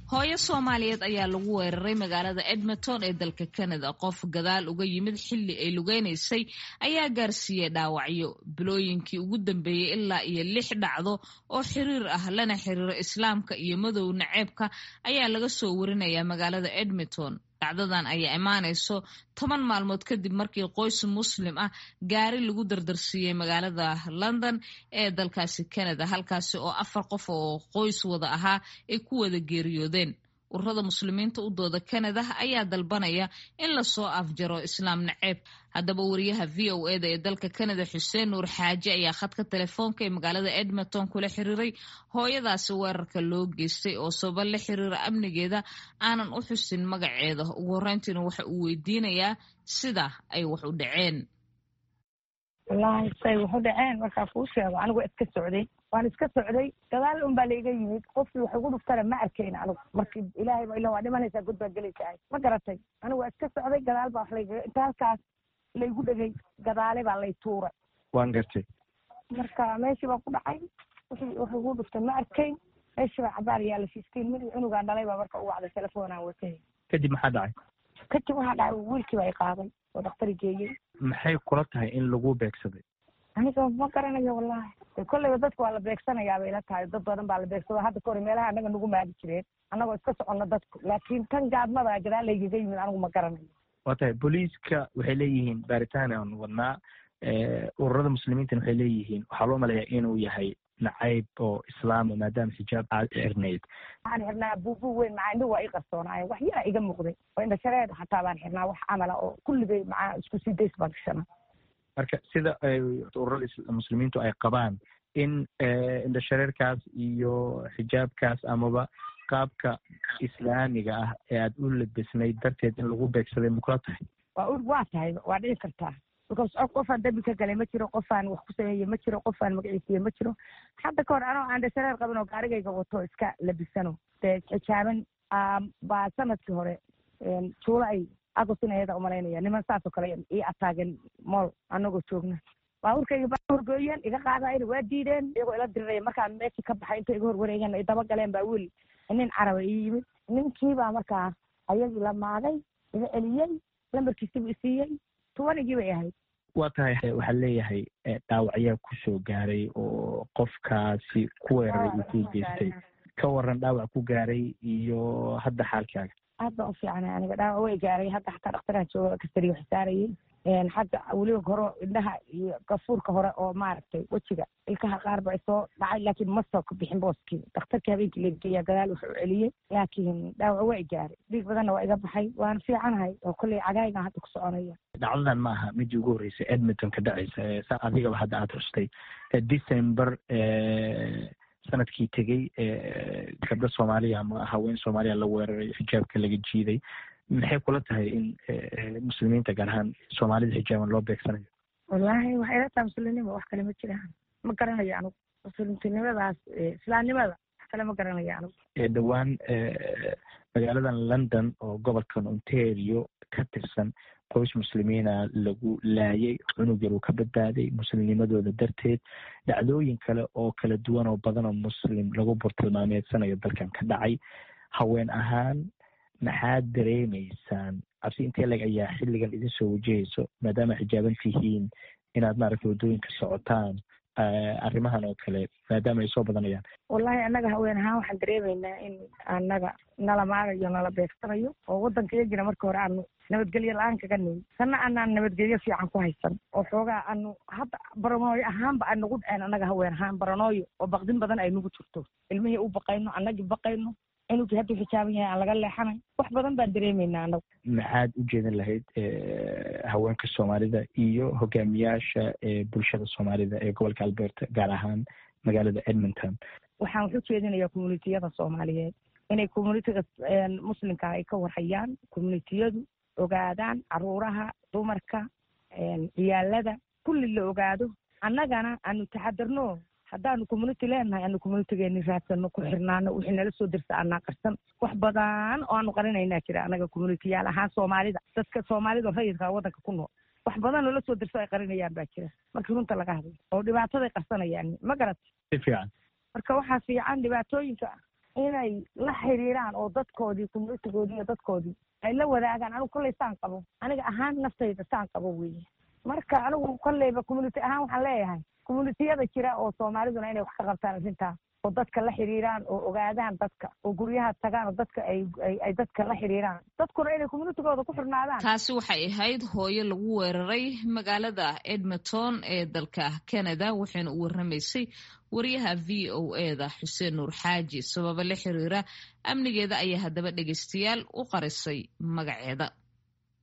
hooyo soomaaliyeed ayaa lagu weeraray magaalada edmonton ee dalka canada qof gadaal uga yimid xilli ay lugeynaysay ayaa gaarsiiyey dhaawacyo bilooyinkii ugu dambeeyey ilaa iyo lix dhacdo oo xiriir ah lana xiriiro islaamka iyo madow naceebka ayaa laga soo warinayaa magaalada edmonton dhacdadan ayaa imaanayso toban maalmood kadib markii qoys muslim ah gaari lagu dardarsiiyey magaalada london ee dalkaasi canada halkaasi oo afar qof oo qoys wada ahaa ay ku wada geeriyoodeen ururada muslimiinta u dooda canada ayaa dalbanaya in lasoo afjaro islaam naceeb haddaba wariyaha v o eda ee dalka canada xuseen nuur xaaji ayaa khadka telefoonka ee magaalada edmonton kula xiriiray hooyadaasi weerarka loo geystay oo sababa la xiriira amnigeeda aanan u xusin magaceeda ugu horreyntiina waxa uu weydiinayaa sida ay wax u dhaceen wallaahi say waxu dhaceen markaa kuu sheego anigu iska socday waan iska socday gadaal un baa laiga yimid qofkii wax igu dhuftana ma arkayn anigu marki ilaahay ba ila waa dhimanaysaa god baa gelaysaa ma garatay anigu waa iska socday gadaal baa wax layga inta halkaas laygu dhegay gadaale baa lay tuuray waan gartay marka meeshii baa ku dhacay wixii wax igu dhuftay ma arkayn meeshii baa cabaar yaala fifteen mid cunugaa dhalay baa marka u wacday telefoonaan watay kadib maxaa dhacay kadib waxaa dhacay wiilkii baa i qaaday oo dhaktari geeyey maxay kula tahay in lagu beegsaday aniga ma garanayo wallahi kolleyba dadka waa la beegsanayaa bay ila tahay dad badan baa la beegsado hadda ka hor meelaha annaga nagu maadi jireen annagoo iska soconno dadku laakiin tan gaadmada gadaal laygaga yimid anigu ma garanayo waa tahay booliiska waxay leeyihiin baaritaan aan wadnaa ururada muslimiintana waxay leeyihiin waxaa loo maleeyaa inuu yahay nacayb oo islaama maadaama xijaab aad xirnayd waxaan xirnaa buubu weyn macaa indhihu waa ii qarsoonaayen wax yara iga muuqday oo indhashareed xataa baan xirnaa wax camala oo kulligay macaa isku sii days baan gashana marka sida ururada muslimiintu ay qabaan in indhashareerkaas iyo xijaabkaas amaba qaabka islaamiga ah ee aad u labisnayd darteed in lagu beegsaday makula tahay waa waa tahay waa dhici kartaa because qofaan dambi ka galay ma jiro qofaan wax ku sameeye ma jiro qofaan magaciisiye ma jiro hadda ka hor anoo aan dhashareer qabin oo gaarigayga wato iska labisano dee xijaaban baa sanadkii hore juula ay agosin ayada umalaynaya niman saasoo kale ii ataagen mool anagoo joogna baabuurkayga baa horgooyeen iga qaadayn waa diideen iyagoo ila diriraya markaa meeshii ka baxay inta iga horwareegeen ay daba galeen baa wiil nin caraba ii yimid ninkii baa markaa ayagii la maaday iga celiyey lambarkiisibu isiiyey tubanigii bay ahayd waa tahay waxaa leeyahay dhaawacyaa kusoo gaaray oo qofkaasi ku weeraray uu ku geystay ka waran dhaawac ku gaaray iyo hadda xaalkaaga aad baan u fiicnay aniga dhaawac way gaaray hadda xataa dhaktaraha jooga kastari wax saarayey xagga weliba hore indhaha iyo gafuurka hore oo maaragtay wejiga ilkaha qaar ba soo dhacay laakiin ma soo ka bixin booskii dhakhtarkii habeenkii lageeya gadaal wuxuu celiyey laakiin dhaawac waa i gaaray dhiig badanna waa iga baxay waan fiicanahay oo kolley cagaaygan hadda ku soconaya dhacdadan ma aha midii ugu horreysay edmonton ka dhacaysa sa adigaba hadda aada xustay december sanadkii tegey gabdho soomaaliya ama haween soomaaliya la weeraray xijaabka laga jiiday maxay kula tahay in muslimiinta gaar ahaan soomaalida xijaaban loo beegsanayo wallaahi waxay la tahay muslimnimo wax kale ma jiraan ma garanayo anugu muslimtinimadaas islaamnimada wax kale ma garanayo anugu dhowaan magaaladan london oo gobolkan ontario ka tirsan qoys muslimiina lagu laayay cunug yar uu ka badbaaday muslimnimadooda darteed dhacdooyin kale oo kala duwan oo badan oo muslim lagu burtilmaameedsanayo dalkan ka dhacay haween ahaan maxaad dareemaysaan cabsi intee leg ayaa xilligan idin soo wajahayso maadaama xijaaban tihiin inaad maaragta waddooyinka socotaan arrimahan oo kale maadaama ay soo badanayaan wallahi annaga haween ahaan waxaan dareemaynaa in annaga nala maagayo nala beegsanayo oo waddanka iyagina marka hore aanu nabadgelyo la-aan kaga nimin sanna anaan nabadgelyo fiican ku haysan oo xoogaa aanu hadda baranooyo ahaanba ay nagu dhaceen annaga haween ahaan baranooyo oo baqdin badan ay nagu jirto ilmihii u baqayno annagii baqayno cunugii hadduu xijaaban yahay aan laga leexanay wax badan baan dareemaynaa anagu maxaad u jeedin lahayd haweenka soomaalida iyo hogaamiyaasha bulshada soomaalida ee gobolka alberta gaar ahaan magaalada edmonton waxaan wax u jeedinayaa communitiyada soomaaliyeed inay communitiga muslimka ay ka warhayaan communitiyadu ogaadaan caruuraha dumarka ciyaalada kulli la ogaado annagana aanu taxadarno haddaanu community leenahay aanu communitigeeni raadsano ku xirnaano wixii nala soo dirsa anaa qarsan wax badan oo aanu qarinaynaa jira annaga communitiyaal ahaan soomaalida dadka soomaalida rayidka waddanka ku nool wax badan oo la soo dirso ay qarinayaan baa jira markii runta laga hadlo oo dhibaataday qarsanayaan ma garat si fiican marka waxaa fiican dhibaatooyinka inay la xiriiraan oo dadkoodii communitigoodii iyo dadkoodii ay la wadaagaan anigu kolley saan qabo aniga ahaan naftayda saan qabo weeye marka anigu kolleyba community ahaan waxaan leeyahay communitiyada jira oo soomaaliduna inay wax ka qabtaan arrintaa oo dadka la xiriiraan oo ogaadaan dadka oo guryaha tagaan oo dadka ay ay dadka la xiriiraan dadkuna inay communitigooda ku xirnaadaan taasi waxay ahayd hooyo lagu weeraray magaalada edmonton ee dalka canada waxayna u warramaysay wariyaha v o eda xuseen nuur xaaji sababa la xiriira amnigeeda ayaa haddaba dhegeystayaal u qarisay magaceeda